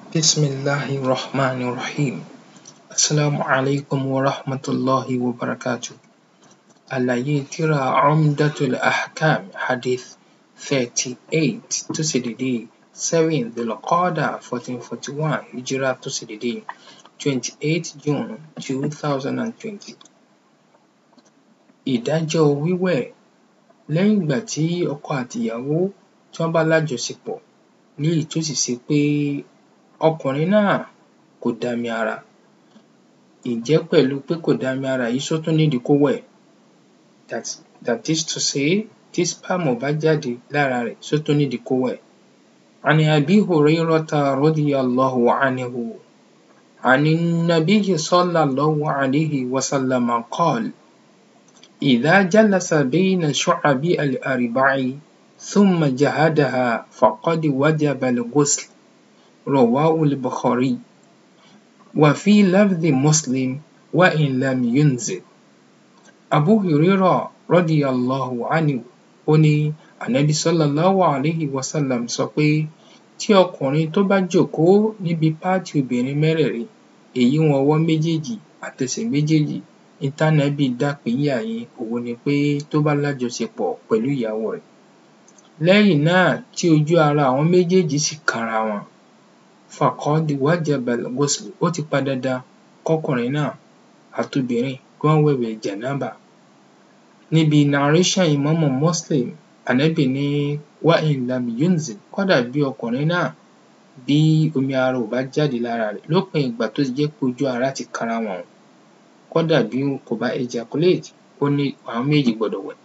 بسم الله الرحمن الرحيم السلام عليكم ورحمة الله وبركاته àlàyé tírà Umdatul Ahkam hadith thirty eight tó ṣe dédé seven Dhul-Qa'dah fourteen forty one hijrah tó ṣe dédé twenty eight June two thousand and twenty. Ìdájọ́ wíwẹ̀ lẹ́yìn ìgbà tí ọkọ àtìyàwó tí wọ́n bá lájọṣepọ̀ léyìí tó sì ṣe pé ọkùnrin náà kò dami ara ǹjẹ́ pẹ̀lú pé kò dami ara yìí ṣó tún nídìí kó wẹ̀ that that is to say tí sperm bá jáde lára rẹ̀ ṣó tún nídìí kó wẹ̀. عن أبي هريرة رضي الله عنه عن النبي صلى الله عليه وسلم قال إذا جلس بين شعب الأربع ثم جهدها فقد وجب الغسل رواه البخاري وفي لفظ مسلم وإن لم ينزل Abu Hurairah radiyallahu anhu ó ní ànábì sallallahu alayhi wa sallam sọ pé tí ọkùnrin tó bá jókòó níbi páàtì obìnrin mẹ́rẹ̀ẹ̀rin èyí wọn ọwọ́ méjèèjì àtẹsẹ̀ méjèèjì n tánábì dá pínyà yẹn òhun ni pé tó bá lájọṣepọ̀ pẹ̀lú ìyàwó rẹ̀ lẹ́yìn náà tí ojú ara àwọn méjèèjì sì kanra wọn faqad wajaba al-ghusl ó ti pọn dandan kọ́kùnrin náà àtobìnrin kí wọ́n wẹ̀wẹ̀ jánàbà níbi narration Ìmáàmù Muslim ànábì ní wa in lam yunzil kódà bí ọkùnrin náà bí omi ara ò bá jáde lára rẹ̀ lópin ìgbà tó ti jẹ́ pé ojú ara ti kanra wọn kódà bí kò bá ejaculate ó ní àwọn méjèèjì gbọdọ̀ wẹ̀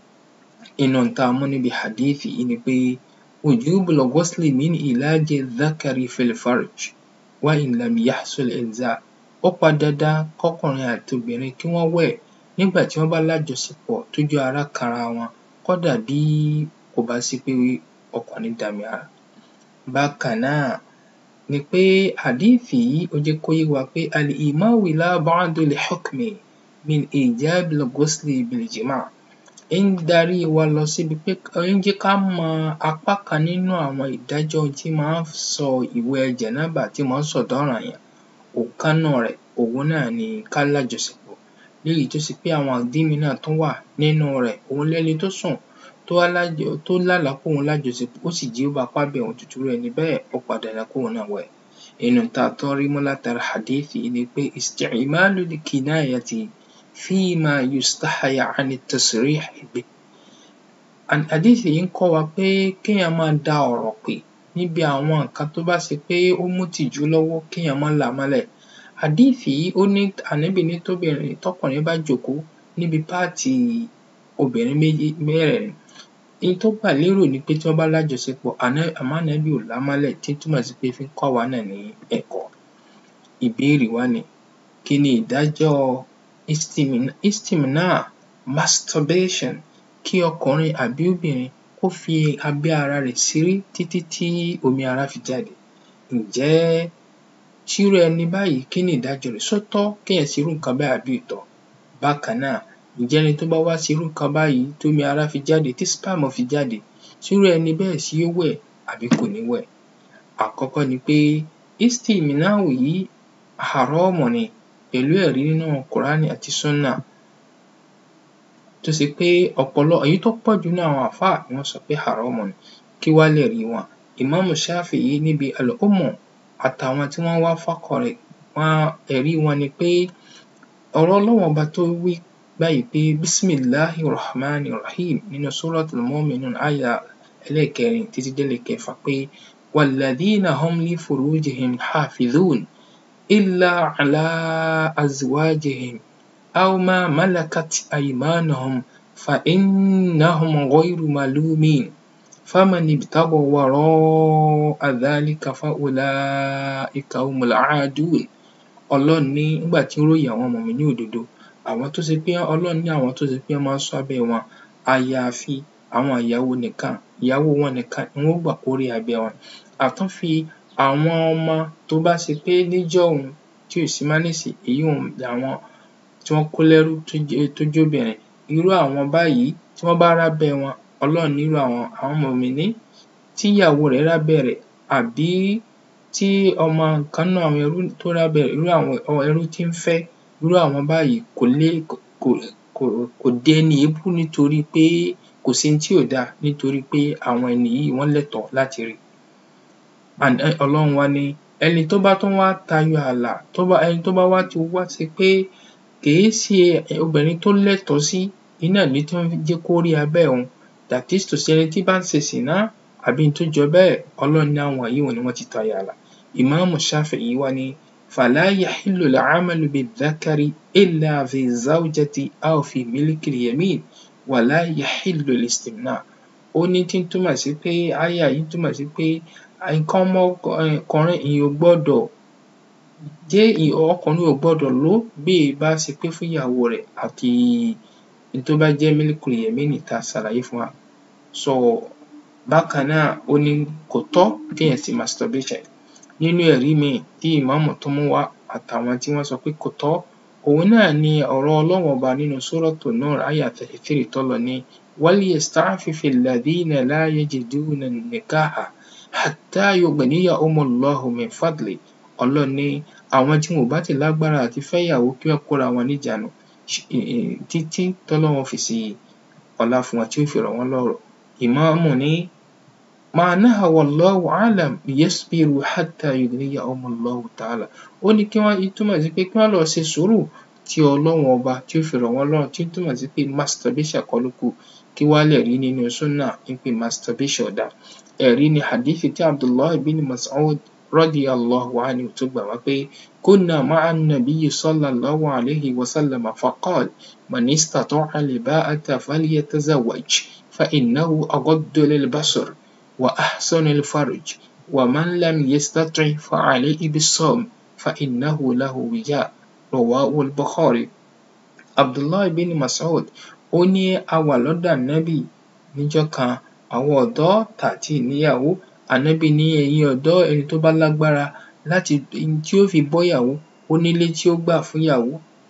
nínú ohun tá a mú níbi hadith yìí ni pé wujubul ghusli min ilaji dhakari fil farj wa in lam yahsul inzal ó pọn dandan kọ́kùnrin àti obìnrin kí wọ́n wẹ̀ nígbà tí wọ́n bá lájọṣepọ̀ tójú ara kanra wọn kódà bí kò bá sí pé ọkùnrin dami ara. Bákan náà ni pé hadith yìí ó jẹ́ kó yé wa pé al-imau ila ba'dil hukmi min ijabil ghusli bil jima' ń darí wa lọ síbi pé ń jẹ́ ká mọ apá kan nínú àwọn ìdájọ́ tí máa ń sọ ìwẹ̀ jánàbà tí máa ń sọ̀dọ̀ranyàn ọ̀kan nínú rẹ̀ òhun náà ni ká lájọṣepọ̀ léyìí tó ṣe pé àwọn ìdí míì náà tún wà nínú rẹ̀ òhun lẹni tó sùn tó wá lájọ tó lálàá pé òun lájọṣepọ̀ ó sì jí ó bá apá bẹ̀ òun irú ẹni bẹ́ẹ̀ ó pọn dandan kóun náà wẹ̀. nínú ohun tá a tún rí mú látara hadith yìí ni pé isti'malul kinayati fima yustahya 'ani tasrih bih. hadith yìí ń kọ́ wa pé kéèyàn máa da ọ̀rọ̀ pè níbi àwọn nǹkan tó bá ṣe pé ó mú ìtìjú lọ́wọ́ kéèyàn má là á mọ́lẹ̀. hadith yìí ó ní ànábì ní tóbìnrin tọkùnrin bá jókòó níbi páàtì obìnrin méjì mẹ́rẹ̀ẹ̀rin n tó gbà lérò ni pé tí wọ́n bá lájọṣepọ̀ àmọ́ ànábì ò là á mọ́lẹ̀ tí ń túmọ̀ sí pé fí ń kọ́ àwa náà ní ẹ̀kọ́. ìbéèrè wá ni kí ni ìdájọ́ istimna masturbation kí ọkùnrin àbí obìnrin kó fi abẹ́ ara rẹ̀ ṣeré títí tí omi ara fi jáde. ǹjẹ́ tírú ẹni báyìí kí ni ìdájọ́ rẹ̀ ṣó tọ́ kéèyàn ṣerú nǹkan báyìí àbí ò tọ́? Bákan náà ǹjẹ́ ẹni tó bá wá ṣerú nǹkan báyìí tómi ara fi jáde tí sperm fi jáde ṣírú ẹni bẹ́ẹ̀ ṣé yó wẹ̀ àbí kò ní wẹ̀? Àkọ́kọ́ ni pé istimna'u yìí haramu ni pẹ̀lú ẹ̀rí nínú Kùránì àti Sunnah tó ṣe pé ọ̀pọ̀lọ èyí tó pọ̀jù nínú àwọn àfáà ni wọ́n sọ pé haramu ni. Kí wá lẹ̀rí wọn? Ìmáàmù Shafi'i níbi al-Umm àtàwọn tí wọ́n wá fákọ̀ rẹ̀ wọn ẹ̀rí wọn ni pé ọ̀rọ̀ Ọlọ́run ọba tó wí báyìí pé bismillahi rahmani rahim nínú suratul mu'minun áyà ẹlẹ́ẹ̀kẹrin títí dé ẹlẹ́ẹ̀kẹfà pé walladhina hum li furujihim hafidhun illa ala azwajihim aw ma malakat aymanuhum fa innahum ghayru malumin faman ibtagha wara'a dhalika fa ulaika humul aadun. Ọlọ́run ní nígbà tí ó ròyìn àwọn mùmínì òdodo àwọn tó ṣe pé Ọlọ́run ní àwọn tó ṣe pé wọ́n máa ń ṣọ́ abẹ́ wọn àyàfi àwọn ìyàwó nìkan ìyàwó wọn nìkan ni wọ́n ó gbà kó rí abẹ́ wọn. A tún fi àwọn ọmọ tó bá ṣe pé níjọ́hun tí ò sí mọ́ nísìnyí èyíùn àwọn tí wọ́n kó lẹ́rú tó jóbìnrin irú àwọn báyìí tí wọ́n bá rábẹ́ wọn Ọlọ́run ní irú àwọn àwọn mùmínì tíyàwó rẹ̀ rábẹ́ rẹ̀ àbí tí ọmọ kan nínú àwọn ẹrú tó lábẹ́ irú àwọn ẹrú tí ń fẹ́ irú àwọn báyìí kò lè kò kò kò di ẹni èébú nítorí pé kò sí ohun tí ò dáa nítorí pé àwọn ẹni yìí wọ́n lẹ́tọ̀ọ́ láti rí and ọlọ́run wá ní ẹni tó bá tún wá tayọ ààlà tó bá ẹni tó bá wá ti wá ṣe pé kìí ṣe obìnrin tó lẹ́tọ̀ọ́ sí iná ní tó ń jẹ́ kó rí abẹ́ òun that is to say ẹni tí bá ń ṣe ṣìná àbí ohun tó jọ bẹ́ẹ̀ ọlọ́run ní àwọn yìí ni wọ́n ti tayọ ààlà ìmáàmù Ṣáfi'í wá ní فلا يحل العمل بالذكر إلا في الزوجة أو في ملك اليمين ولا يحل الاستمناء ó ní tí ń túmọ̀ sí pé áyà yìí túmọ̀ sí pé nǹkan ọmọkùnrin èèyàn ò gbọdọ̀ jẹ́ ọkùnrin ò gbọdọ̀ lò ó bí è bá ṣe pé fún ìyàwó rẹ̀ àti ohun tó bá jẹ́ mílíkù yẹ̀mínì tá a ṣàlàyé fún wa so bákan náà ó ní kò tọ́ kéèyàn ṣe masturbation nínú ẹ̀rí míì tí ìmáàmù tún mú wá àtàwọn tí wọ́n sọ pé kò tọ́ òun náà ni ọ̀rọ̀ ọlọ́run ọba nínú Suratu Nur áyà thirty three tọ́lọ ní وليستعفف الذين لا يجدون النكاح حتى يغنيهم الله من فضله ọlọ́run ní àwọn tí wọn ò bá ti lágbára àti fẹ́yàwó kí wọ́n kóra wọn níjàánu títí tọ́lọ́run fi ṣe ọlá fún wọn tí ó fi rọ̀ wọ́n lọ́rọ̀ ìmáàmù ní ما نهى والله أعلم ليصبروا حتى يغنيهم الله تعالى ó ní kí wọ́n túmọ̀ sí pé kí wọ́n lọ ṣe sùúrù tí ọlọ́run ọba tí ó fi rọ̀ wọ́n lọ́rùn tí ó túmọ̀ sí pé masturbation kọ́ ló kù kí wá lẹ̀rí nínú sunnah wípé masturbation ò dáa ẹ̀rí ni hadithi tí Abdullahi bin Mas'ud radiyallahu anhu tó gbà wá pé كنا مع النبي صلى الله عليه وسلم فقال من استطاع الباءة فليتزوج فإنه أغض للبصر وأحسن الفرج ومن لم يستطع فعليه بالصوم فإنه له وجاء رواه البخاري Abdullahi bin Mas'ud ó ní a wà lọ́dọ̀ ànábì níjọ́ kan àwọn ọ̀dọ́ tá ò tíì níyàwó ànábì ní ẹ̀yin ọ̀dọ́ ẹni tó bá lágbára láti tí ó fi bọ́yàwó ó nílé tí ó gbà fúnyàwó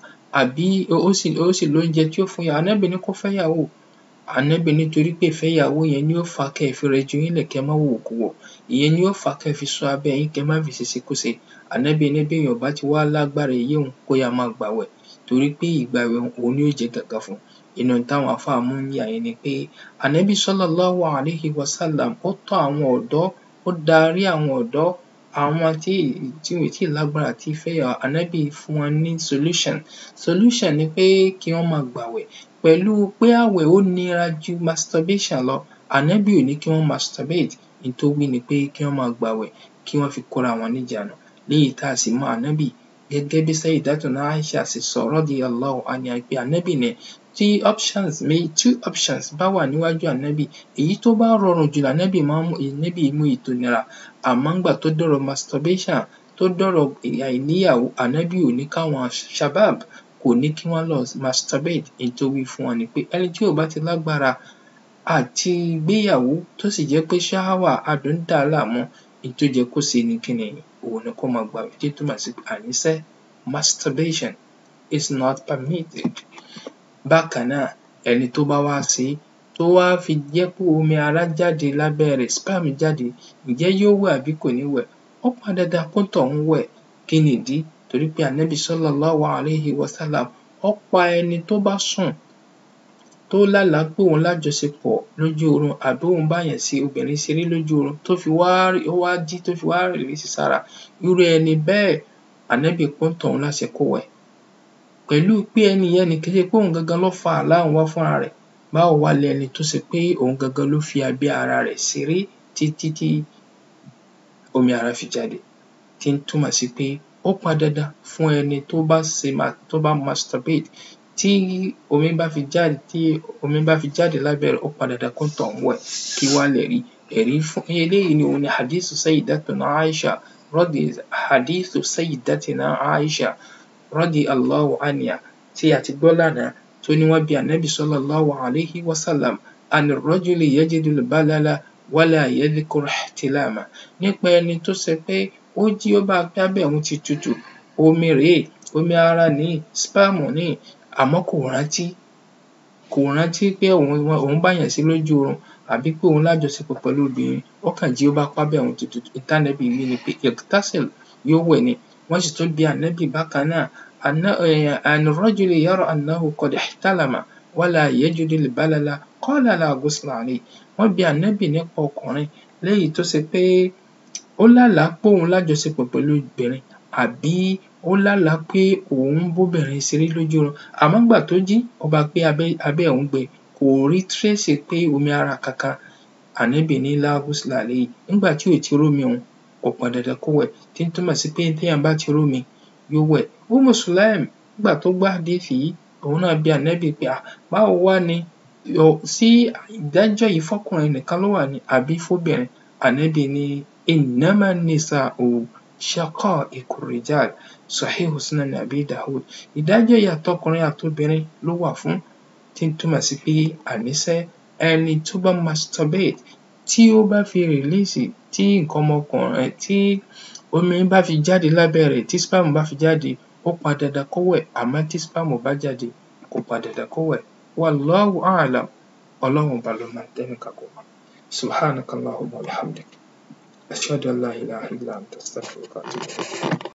àbí ó sì ó sì lóúnjẹ tí ó fúnyàwó ànábì ní kó fẹ́yàwó ànábì nítorí pé ìfẹ́yàwó yẹn ni ó fà á kẹ́ ẹ fi rẹjú yín lẹ̀ kẹ́ ẹ má wòwòkuwò ìyẹn ni ó fà á kẹ́ ẹ fi ṣọ́ abẹ́ yín kẹ́ ẹ má fi ṣèṣekúṣe ànábì ní béèyàn ò bá ti wá lágbára èyí un kó yáa máa gbààwẹ̀ torí pé ìgbààwẹ̀ òun ni yóò jẹ́ gàgá fún un inú ohun táwọn àfáà mú níyà yẹn ni pé ànábì sallallahu alayhi wa sallam ó tọ́ àwọn ọ̀dọ́ ó darí àwọn ọ̀dọ́ àwọn tí tí wọn ò tíì lágbára àti fẹ́yàwó ànábì fún wọn ní solution solution ni pé kí wọ́n máa gbààwẹ̀ pẹ̀lú pé ààwẹ̀ ó nira ju masturbation lọ ànábì ò ní kí wọ́n masturbate ohun tó wí ni pé kí wọ́n máa gbààwẹ̀ kí wọ́n fi kóra wọn níjàánu léyìí tá a sì mọ ànábì gẹ́gẹ́ bí Sayyidatuna Aisha ṣe sọ radiyallahu anha pé ànábì ní tí options méjì two options bá wà níwájú ànábì èyí tó bá rọrùn jù lànábì máa ń mú ànábì mú èyí tó nira àmọ́ ńgbà tó dọ̀rọ̀ masturbation tó dọ̀rọ̀ àìníyàwó ànábì ò ní káwọn shabab kò ní kí wọ́n lọ masturbate ohun tó wí fún wọn ni pé ẹni tí ò bá ti lágbára àti gbéyàwó tó sì jẹ́ pé ṣáháwà adùn ń dà á láàmú ohun tó yẹ kó ṣe ni kíni òun ni kó máa gbààwẹ̀ tí túmọ̀ sí pé àníṣe masturbation is not permitted bákan náà ẹni tó bá wá ṣe é tó wá fi jẹ́ pé omi ara jáde lábẹ́ rẹ̀ sperm jáde ǹjẹ́ yóò wẹ̀ àbí kò ní wẹ̀ ó pọn dandan kóńtọ̀hún wẹ̀ kí nìdí torí pé ànábì sallallahu alayhi wa sallam ó pa ẹni tó bá sùn tó lálàá pé òun lájọṣepọ̀ lójú oorun àbí òun báyàn ṣe obìnrin ṣeré lójú oorun tó fi wá ó wá jí tó fi wá rìlíìsì sára irú ẹni bẹ́ẹ̀ ànábì pa óńtọ̀hún láṣẹ kó wẹ̀ pẹ̀lú pé ẹni yẹn ni kì í ṣe pé òun gangan ló fa àlá òun wá fúnra rẹ̀ báwo wá lẹni tó ṣe pé òun gangan ló fi abẹ́ ara rẹ̀ ṣeré títí tí omi ara fi jáde tí ń túmọ̀ sí pé ó pọn dandan fún ẹni tó bá ṣe tó bá masturbate tí omi bá fi jáde tí omi bá fi jáde lábẹ́ rẹ̀ ó pọn dandan kóńtọ̀hún wẹ̀ kí wá lẹ̀rí ẹ̀rí fún eléyìí ni òun ni hadithu sayyidatuna Aisha radi hadithu sayyidatina Aisha radiyallahu anha tí a ti gbọ́ lánàá tó ní wọ́n bi ànábì sallallahu alayhi wa sallam an ar-rajuli yajidu al-balala wala yadhkur ihtilama nípa ẹni tó ṣe pé ó jí ó bá pé abẹ́ òun ti tutù omi rèé omi ara nìí sperm nìí àmọ́ kò rántí kò rántí pé òun òun báyàn ṣe lójú oorun àbí pé òun lájọṣepọ̀ pẹ̀lú obìnrin ó kàn jí ó bá pábẹ́ òun tutù n tánàbí wí ni pé ightasil yóò wẹ̀ ni wọ́n sì tún bi ànábì bákan náà an rajuli yara annahu qad ihtalama wala yajidu al-balala qala la ghusla alayhi wọ́n bi ànábì nípa ọkùnrin léyìí tó ṣe pé ó lálàá pé òun lájọṣepọ̀ pẹ̀lú obìnrin àbí ó lálàá pé òun ń bóbìnrin ṣeré lójú oorun àmọ́ ńgbà tó jí ó bá pé abẹ́ òun gbẹ kò rí trace pé omi ara kankan ànábì ní la ghusla alayhi nígbà tí ò ti rómi òun kò pọn dandan kó wẹ̀ tí ń túmọ̀ sí pé téèyàn bá ti rómi yóò wẹ̀ Ummu Sulaim nígbà tó gbọ́ hádíìsì yìí òun náà bi ànábì pé à báwo wá ni sí ìdájọ́ yìí fọ́kùnrin nìkan ló wà ní àbí fóbìnrin ànábì ní innama nisa'u shaqa'iqu rijal sahihu sunan abi dawud ìdájọ́ yìí àtọkùnrin àtobìnrin ló wà fún tí ń túmọ̀ sí pé àníṣe ẹni tó bá masturbate tí ó bá fi release tí nǹkan ọmọkùnrin tí omi bá fi jáde lábẹ́ rẹ̀ tí sperm bá fi jáde ó pọn dandan kó wẹ̀ àmọ́ tí sperm ò bá jáde kò pọn dandan kó wẹ̀ wallahu a'lam ọlọ́run ọba ló mọ tẹ́nìkan kò mọ̀ subhanakallahumma wa bihamdik ashhadu an la ilaha illa anta astaghfiruka wa atubu ilayk.